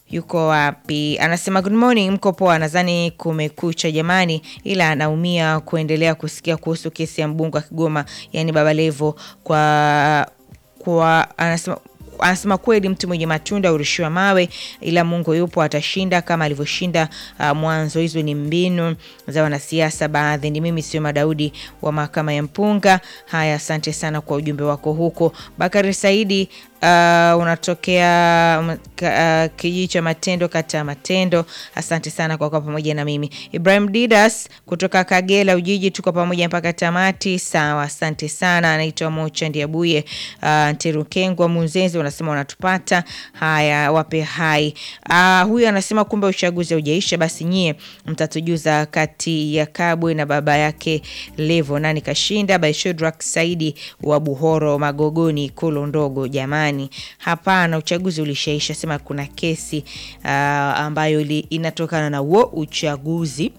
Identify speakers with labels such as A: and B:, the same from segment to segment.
A: yuko wapi? Anasema good morning, mko poa? Nadhani kumekucha jamani, ila anaumia kuendelea kusikia kuhusu kesi ya mbunge wa Kigoma, yani Baba Levo kwa kwa anasema anasema kweli mtu mwenye matunda urushiwa mawe, ila Mungu yupo, atashinda kama alivyoshinda uh, mwanzo. Hizo ni mbinu za wanasiasa baadhi. Ni mimi sio Madaudi wa mahakama ya Mpunga. Haya, asante sana kwa ujumbe wako huko. Bakari Saidi uh, unatokea um, ka- uh, kijiji cha Matendo, kata ya Matendo. Asante sana kwa kuwa pamoja na mimi. Ibrahim Didas kutoka Kagera Ujiji, tuko pamoja mpaka tamati. Sawa, asante sana. Anaitwa Mocha Ndiabuye uh, Nterukengwa Munzenzi, unasema unatupata. Haya, wape hai. Uh, huyu anasema kumbe uchaguzi haujaisha, basi nyie mtatujuza kati ya Kabwe na baba yake Levo nani kashinda. By Shadrack Saidi wa Buhoro Magogoni Ikulu ndogo. Jamani, hapana, uchaguzi ulishaisha. Sema kuna kesi uh, ambayo ili, inatokana na huo uchaguzi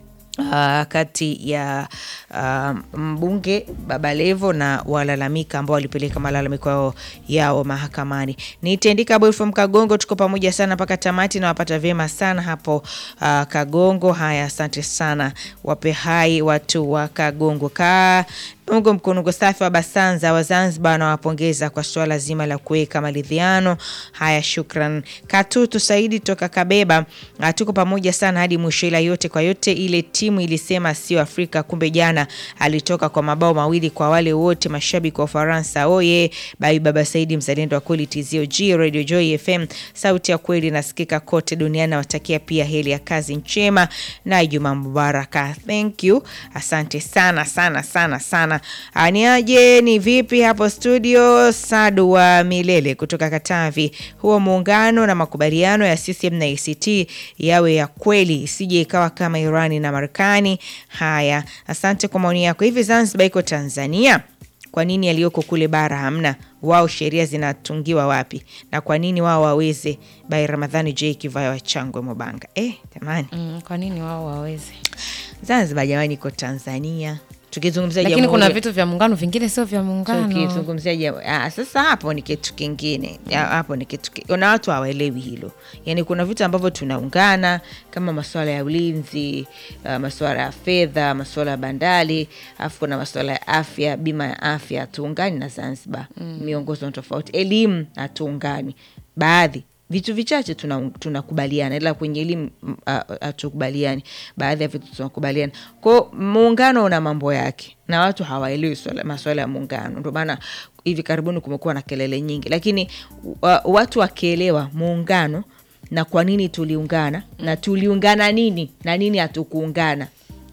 A: Uh, kati ya uh, mbunge Baba Levo na walalamika ambao walipeleka malalamiko yao, yao mahakamani. Nitendika boy from Kagongo, tuko pamoja sana mpaka tamati na wapata vyema sana hapo uh, Kagongo. Haya, asante sana, wape hai watu wa Kagongo ka ungo mkunugo safi wa Basanza wa Zanzibar anawapongeza kwa suala zima la kuweka maridhiano haya. Shukran Katutu Saidi toka Kabeba, ah, tuko pamoja sana hadi mwisho, ila yote kwa yote ile timu ilisema sio Afrika, kumbe jana alitoka kwa mabao mawili kwa wale wote mashabiki wa Ufaransa. Oye bai baba Saidi, mzalendo wa kweli, TZOG Radio Joy FM, sauti ya kweli inasikika kote duniani. Nawatakia pia heri ya kazi njema na Ijumaa mubaraka. Thank you, asante sana sana sana sana. Aniaje, ni vipi hapo studio? Sadu wa Milele kutoka Katavi, huo muungano na makubaliano ya CCM na ACT yawe ya kweli, isije ikawa kama Irani na Marekani. Haya, asante kwa maoni yako. Hivi Zanzibar iko Tanzania? Kwa nini aliyoko kule bara hamna? Wao sheria zinatungiwa wapi? Na kwa nini wao waweze? Bai Ramadhani J Kivaya wa Changwe Mobanga. Eh, jamani,
B: Mm, kwa nini wao waweze?
A: Zanzibar jamani, iko Tanzania. Tukizungumzia
B: Lakini
A: jamhuri-
B: kuna vitu vya muungano vingine sio vya muungano.
A: tukizungumzia jam- ah, sasa hapo ni kitu kingine Ya, hapo ni kitu ki- na watu hawaelewi hilo yaani kuna vitu ambavyo tunaungana kama masuala ya ulinzi uh, masuala ya fedha masuala ya bandari alafu kuna masuala ya afya bima ya afya hatuungani na zanzibar miongozo tofauti elimu hatuungani baadhi vitu vichache tuna- tunakubaliana ila kwenye elimu mm, ah, hatukubaliani baadhi ya vitu tunakubaliana kwao muungano una mambo yake na watu hawaelewi swala- masuala ya muungano ndio maana hivi karibuni kumekuwa na kelele nyingi lakini wa, watu wakielewa muungano na kwa nini tuliungana na tuliungana nini na nini hatukuungana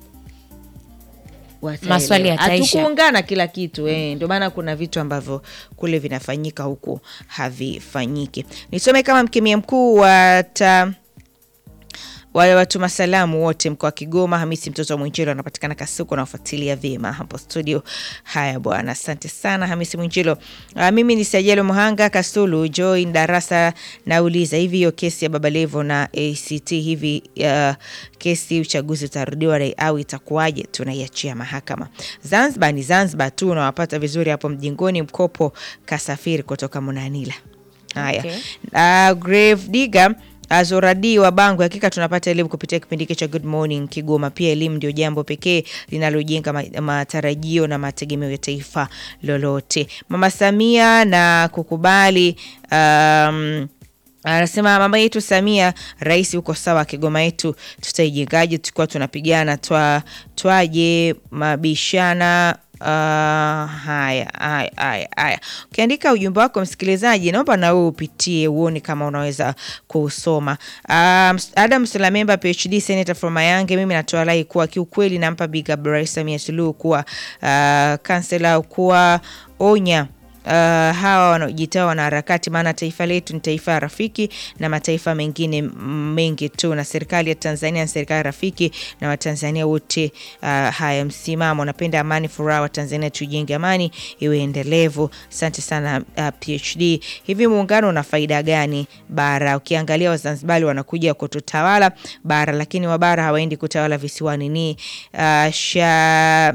A: wataelewa.
B: Maswali yataisha.
A: Hatukuungana kila kitu eh. Ndio maana kuna vitu ambavyo kule vinafanyika huku havifanyiki. Nisome kama mkemia mkuu wa ta wale watuma salamu wote mkoa wa Kigoma, Hamisi mtoto wa Mwinjilo anapatikana Kasuku, nawafuatilia vyema hapo studio. Haya bwana, asante sana Hamisi Mwinjilo. Uh, mimi ni Sajelo Muhanga Kasulu join darasa, nauliza hivi, hiyo kesi ya Baba Levo na ACT hivi, uh, kesi uchaguzi utarudiwa rai- au itakuwaje? Tunaiachia mahakama. Zanzibar ni Zanzibar tu, unawapata vizuri hapo mjingoni. Mkopo kasafiri kutoka Munanila. Haya,
B: Okay.
A: uh, Grave Digger Azoradi wa Bango, hakika tunapata elimu kupitia kipindi hiki cha Good Morning Kigoma. Pia elimu ndio jambo pekee linalojenga ma- matarajio na mategemeo ya taifa lolote. Mama Samia na kukubali um, anasema mama yetu Samia, rais uko sawa, Kigoma yetu tutaijengaje tukiwa tunapigana twa twaje mabishana Uh, haya haya haya haya, ukiandika ujumbe wako msikilizaji, naomba na wewe upitie uone kama unaweza kuusoma. Um, Adam Sulamemba PhD senator from Mayange, mimi natoa rai kuwa kiukweli nampa big up Rais Samia Suluhu kuwa uh, kansela kuwa onya Uh, hawa wanaojitaa wanaharakati, maana taifa letu ni taifa rafiki na mataifa mengine m- mengi tu, na serikali ya Tanzania ni serikali rafiki na Watanzania wote. Uh, haya, msimamo napenda amani, furaha wa Tanzania, tujenge amani iwe endelevu. Asante sana uh, PhD. Hivi muungano una faida gani bara? Ukiangalia Wazanzibari wanakuja kututawala bara, lakini wabara hawaendi kutawala visiwani. Ni uh, sha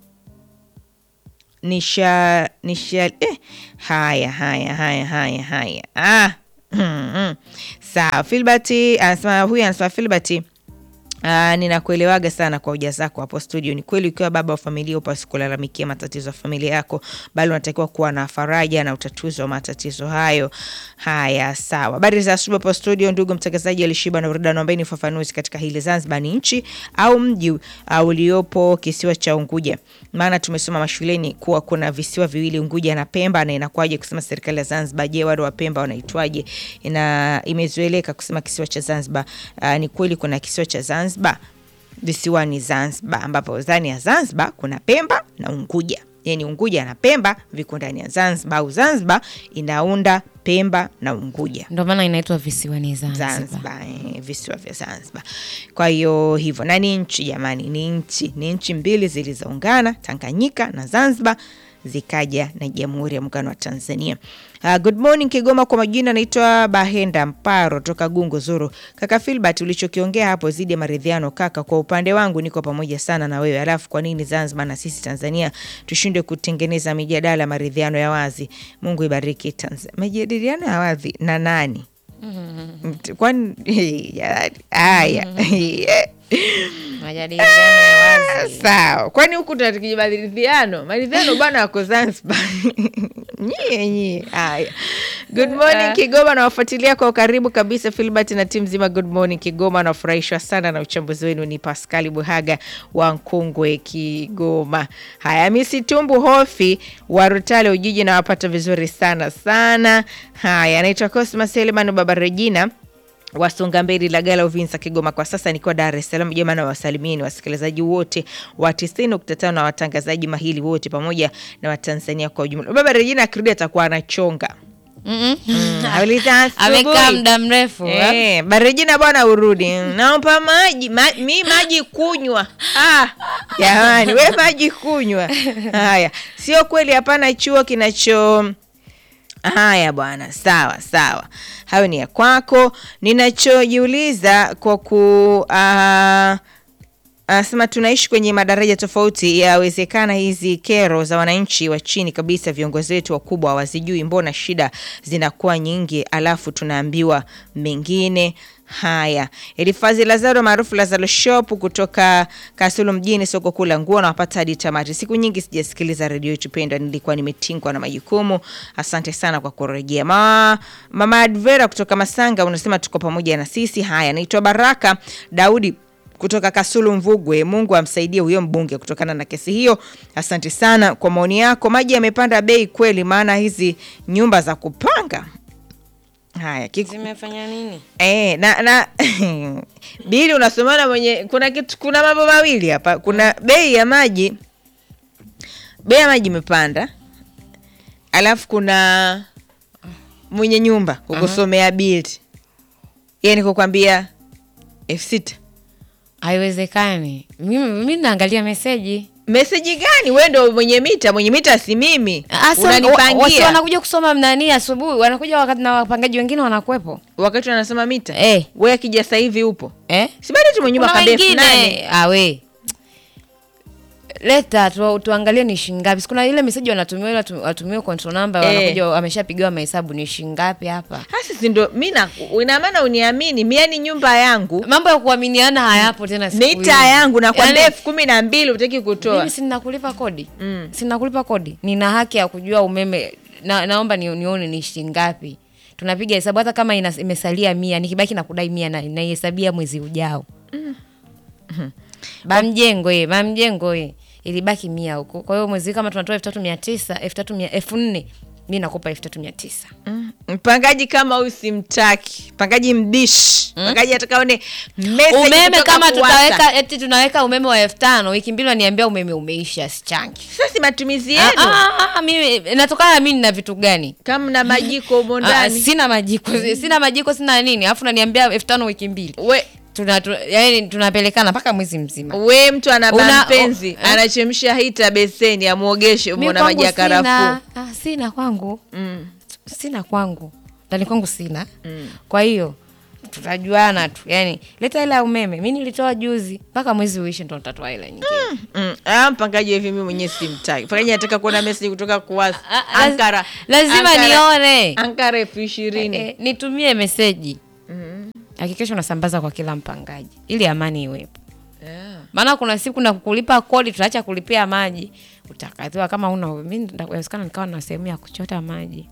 A: nisha nisha eh, haya haya haya haya haya ah. sawa filbert anasema huyu anasema filbert Uh, ninakuelewaga sana kwa hoja zako hapo studio. Ni kweli ukiwa baba wa familia upasi kulalamikia matatizo ya familia yako, bali unatakiwa kuwa na faraja na utatuzi wa matatizo hayo. Haya, sawa. Habari za asubuhi hapo studio, ndugu mtangazaji Alishiba na Burudani, naombeni ufafanuzi katika hili. Zanzibar ni nchi au mji uh, uliopo kisiwa cha Unguja? Maana tumesoma mashuleni kuwa kuna visiwa viwili, Unguja na Pemba, na inakuwaje kusema serikali ya Zanzibar? Je, wale wa Pemba wanaitwaje? Ina imezoeleka kusema kisiwa cha Zanzibar. Uh, ni kweli kuna kisiwa cha Zanzibar visiwani Zanzibar, ambapo ndani ya Zanzibar kuna Pemba na Unguja, yaani Unguja na Pemba viko ndani ya Zanzibar, au Zanzibar inaunda Pemba na Unguja.
B: Ndio maana inaitwa visiwani Zanzibar.
A: Zanzibar, eh, visiwa vya Zanzibar. Kwa hiyo hivyo, na ni nchi jamani, ni nchi, ni nchi mbili zilizoungana, Tanganyika na Zanzibar zikaja na Jamhuri ya Muungano wa Tanzania. Uh, good morning Kigoma, kwa majina naitwa Bahenda Mparo toka Gungu Zuru. Kaka Filbert, ulichokiongea hapo zidi ya maridhiano kaka, kwa upande wangu niko pamoja sana na wewe. Alafu kwa nini Zanzibar na sisi Tanzania tushindwe kutengeneza mijadala maridhiano ya wazi? Mungu ibariki Tanzania. Majadiliano ya wazi na nani? Mtu- kwani jamani, haya
B: Majadiliano ya wazi.
A: sawa. Kwani huku tunatikija maridhiano? Maridhiano bwana wako Zanzibar. nyie nyie. Haya, good morning Kigoma, nawafuatilia kwa ukaribu kabisa Filbert na timu zima. Good morning Kigoma, nafurahishwa sana na uchambuzi wenu. Ni Paskali Buhaga wa Nkungwe, Kigoma. Haya, Misi Tumbu Hofi wa Rutale Ujiji, nawapata vizuri sana sana. Haya, anaitwa Cosmas Selman Baba Regina Wasonga Mbele Lagala Uvinza Kigoma. Kwa sasa nikiwa Dar es Salaam. Jamani, na wasalimieni wasikilizaji wote wa 90.5 na watangazaji mahili wote pamoja na Watanzania kwa ujumla. Baba Regina akirudi atakuwa anachonga
B: Mm-mm.
A: Mm, auliza asubuhi.
B: Amekaa muda mrefu. eh?
A: Eh, Barejina bwana urudi. Naomba maji, ma, mi maji kunywa. Ah, jamani, we maji kunywa. Haya, sio kweli hapana chuo kinacho Haya bwana, sawa sawa, hayo ni ya kwako. Ninachojiuliza kwa ku ah, anasema tunaishi kwenye madaraja tofauti. Yawezekana hizi kero za wananchi wa chini kabisa, viongozi wetu wakubwa hawazijui. Mbona shida zinakuwa nyingi, alafu tunaambiwa mengine haya. Elifazi Lazaro maarufu Lazaro Shop kutoka Kasulu mjini, soko kuu la nguo, nawapata hadi tamati. Siku nyingi sijasikiliza redio yetu pendwa, nilikuwa nimetingwa na majukumu. Asante sana kwa kurejea. Ma, mama Advera kutoka Masanga unasema tuko pamoja na sisi. Haya, naitwa Baraka Daudi kutoka Kasulu Mvugwe. Mungu amsaidie huyo mbunge kutokana na kesi hiyo. Asante sana kwa maoni yako. Maji yamepanda bei kweli, maana hizi nyumba za kupanga haya kiku,
B: Zimefanya nini?
A: Eh, na na bili unasomana mwenye kuna kitu kuna mambo mawili hapa. Kuna bei ya maji, bei ya maji imepanda, alafu kuna mwenye nyumba kukusomea bili, yani kukwambia elfu sita.
B: Haiwezekani. Mimi mimi naangalia meseji.
A: Meseji gani? Wewe ndo mwenye mita, mwenye mita si mimi.
B: Asa, wa- wasi
A: Unanipangia
B: wanakuja kusoma mnani asubuhi, wanakuja wakati na wapangaji wengine wanakuwepo.
A: wakati wanasema mita.
B: Eh.
A: Wewe akija sasa hivi upo,
B: Eh?
A: si bado tu mwenye nyumba
B: Kuna
A: kabefu nani?
B: wengine awe leta tu, tuangalie ni shingapi. Sikuna ile meseji wanatumia ile watu- watumie control number
A: Eh.
B: wanakuja ameshapigiwa mahesabu ni shingapi hapa.
A: Hasa si ndo mimi na ina maana uniamini, mimi yani nyumba yangu
B: Mambo ya kuaminiana hayapo tena siku
A: mita
B: hizi.
A: yangu nakwambia
B: Yaani,
A: elfu kumi na mbili utaki kutoa.
B: mimi sina kulipa kodi
A: Mm.
B: sina kulipa kodi nina haki ya kujua umeme na, naomba ni, nione ni shingapi tunapiga hesabu hata kama ina, imesalia mia nikibaki na kudai mia na- naihesabia mwezi ujao bamjengo ye bamjengo ye ilibaki mia huko kwa hiyo mwezi kama tunatoa elfu tatu mia tisa elfu tatu mia elfu nne mi nakupa elfu tatu mia tisa
A: Mm. Mpangaji kama huyu simtaki, mpangaji mbishi, mpangaji atakaone message
B: umeme
A: kutoka
B: kama
A: Kuwasa.
B: tutaweka eti tunaweka umeme wa elfu tano wiki mbili waniambia umeme umeisha sichangi
A: Sasa si matumizi
B: Ah,
A: yenu
B: ah, ah, mimi natokana na mimi nina vitu gani
A: kama na majiko humo
B: Ah,
A: ndani.
B: sina majiko sina majiko sina nini alafu naniambia elfu tano wiki mbili
A: We,
B: tuna, tu, yani tunapelekana mpaka mwezi mzima
A: we mtu ana
B: Una-
A: mpenzi
B: o- eh?
A: anachemsha hita beseni amwogeshe,
B: Mi
A: umeona
B: kwangu
A: maji ya karafuu.
B: sina, ah, sina kwangu
A: Mm.
B: sina kwangu ndani kwangu sina kwa hiyo tutajuana tu yani leta hela ya umeme mi nilitoa juzi mpaka mwezi uishe ndo nitatoa hela nyingine
A: Mm. Ah, mpangaji hivi mimi mwenyewe simtaki. Mpangaji anataka kuona message kutoka Kuwasa.
B: Ah, laz-
A: Ankara.
B: lazima
A: Ankara-
B: nione
A: Ankara elfu ishirini.
B: eh, nitumie meseji hakikisha unasambaza kwa kila mpangaji ili amani iwepo maana kuna siku na kulipa kodi tutaacha kulipia maji utakatiwa kama una mi inawezekana nikawa na sehemu ya kuchota maji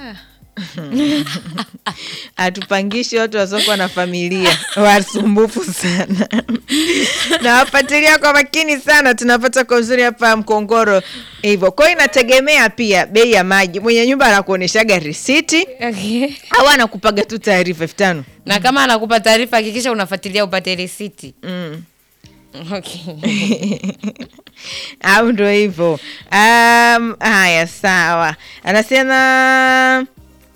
A: hatupangishi watu wasiokuwa na familia wasumbufu sana nawafatilia kwa makini sana tunapata kwa uzuri hapa mkongoro hivyo kwao inategemea pia bei ya maji mwenye nyumba anakuonyeshaga risiti
B: okay.
A: au anakupaga tu taarifa elfu tano
B: na kama anakupa taarifa hakikisha unafuatilia upate risiti
A: mm.
B: okay.
A: au ndo hivyo um, haya sawa anasema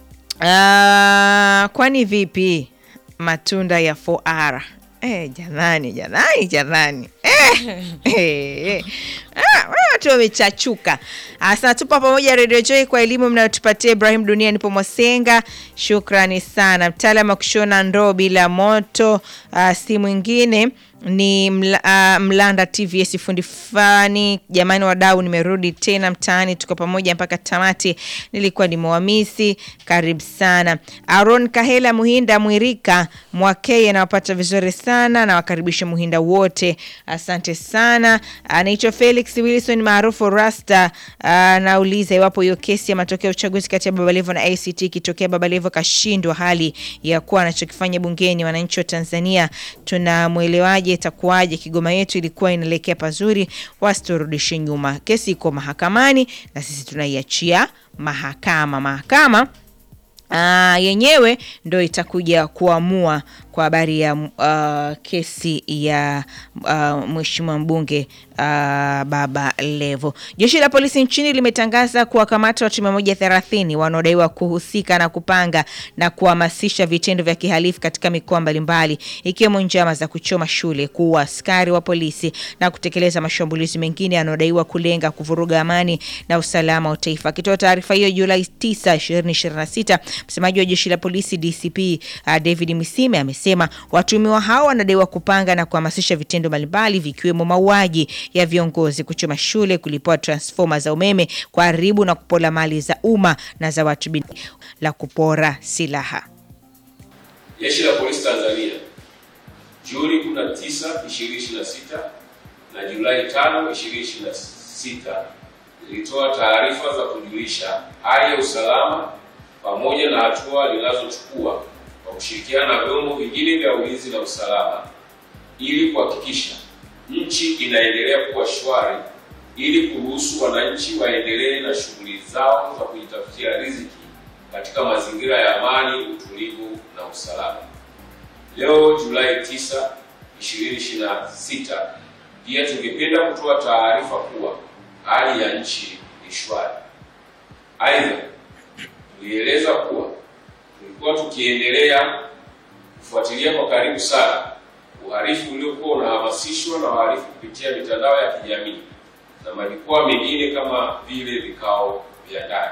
A: uh, kwani vipi matunda ya 4R Eh, jamani jamani jamani eh, eh, ah, watu wamechachuka sana tupa pamoja redio joy kwa elimu mnayotupatia ibrahim dunia nipo mwasenga shukrani sana mtaalam wa kushona ndoo bila moto uh, si mwingine ni mla, uh, mlanda tvs fundi fani jamani wadau nimerudi tena mtaani tuko pamoja mpaka tamati nilikuwa nimewamisi karibu sana aron kahela muhinda mwirika mwakei anawapata vizuri sana nawakaribisha muhinda wote asante sana anaitwa felix wilson maarufu rasta anauliza iwapo hiyo kesi ya matokeo ya uchaguzi kati ya babalevo na act ikitokea babalevo kashindwa hali ya kuwa anachokifanya bungeni wananchi wa tanzania tunamwelewaje itakuwaje kigoma yetu ilikuwa inaelekea pazuri wasiturudishe nyuma kesi iko mahakamani na sisi tunaiachia mahakama mahakama Uh, yenyewe ndo itakuja kuamua kwa habari ya uh, kesi ya uh, mheshimiwa mbunge uh, Baba Levo. Jeshi la polisi nchini limetangaza kuwakamata watu mia moja thelathini wanaodaiwa kuhusika na kupanga na kuhamasisha vitendo vya kihalifu katika mikoa mbalimbali ikiwemo njama za kuchoma shule, kuua askari wa polisi na kutekeleza mashambulizi mengine yanayodaiwa kulenga kuvuruga amani na usalama wa taifa. Akitoa taarifa hiyo Julai 9, 2026, msemaji wa jeshi la polisi DCP uh, David Misime amesema watuhumiwa hao wanadaiwa kupanga na kuhamasisha vitendo mbalimbali vikiwemo mauaji ya viongozi, kuchoma shule, kulipua transfoma za umeme, kuharibu na kupola mali za umma na za watu binafsi, la kupora silaha.
C: Jeshi la Polisi Tanzania Juni 19, 2026 na Julai 5, 2026 zilitoa taarifa za kujulisha hali ya usalama pamoja na hatua linazochukua kwa kushirikiana na vyombo vingine vya ulinzi na usalama ili kuhakikisha nchi inaendelea kuwa shwari ili kuruhusu wananchi waendelee na shughuli zao za kujitafutia riziki katika mazingira ya amani, utulivu na usalama. Leo Julai 9, 2026, pia tungependa kutoa taarifa kuwa hali ya nchi ni shwari. Aidha, tulieleza kuwa tulikuwa tukiendelea kufuatilia kwa karibu sana uhalifu uliokuwa unahamasishwa na wahalifu kupitia mitandao ya kijamii na majukwaa mengine kama vile vikao vya ndani.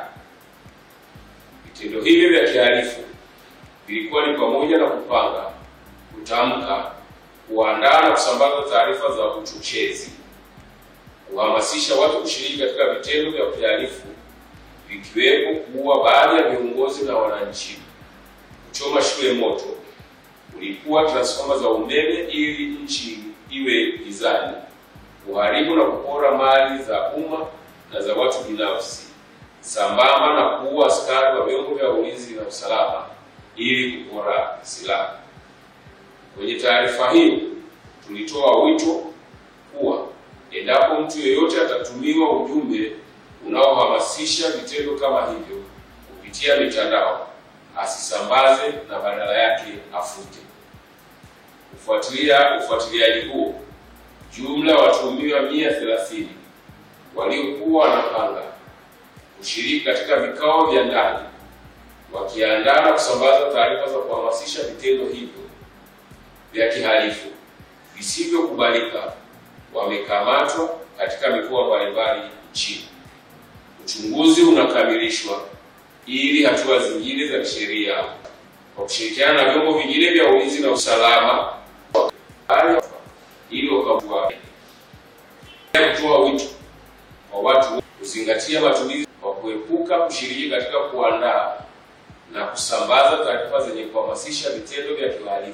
C: Vitendo hivyo vya kihalifu vilikuwa ni pamoja na kupanga, kutamka, kuandaa na kusambaza taarifa za uchochezi, kuhamasisha watu kushiriki katika vitendo vya kihalifu vikiwepo kuua baadhi ya viongozi na wananchi, kuchoma shule moto, kulipua transfoma za umeme ili nchi iwe gizani, kuharibu na kupora mali za umma na za watu binafsi, sambamba na kuua askari wa vyombo vya ulinzi na usalama ili kupora silaha. Kwenye taarifa hiyo tulitoa wito kuwa endapo mtu yeyote atatumiwa ujumbe unaohamasisha vitendo kama hivyo kupitia mitandao asisambaze na badala yake afute. Kufuatilia ufuatiliaji huo, jumla ya watuhumiwa mia thelathini waliokuwa wanapanga kushiriki katika vikao vya ndani wakiandaa na kusambaza taarifa za kuhamasisha vitendo hivyo vya kihalifu visivyokubalika wamekamatwa katika mikoa mbalimbali nchini. Uchunguzi unakamilishwa ili hatua zingine za kisheria kwa kushirikiana na vyombo vingine vya ulinzi na usalama ili wakagua kutoa wito kwa watu kuzingatia matumizi kwa kuepuka kushiriki katika kuandaa na kusambaza taarifa zenye kuhamasisha vitendo vya kihalifu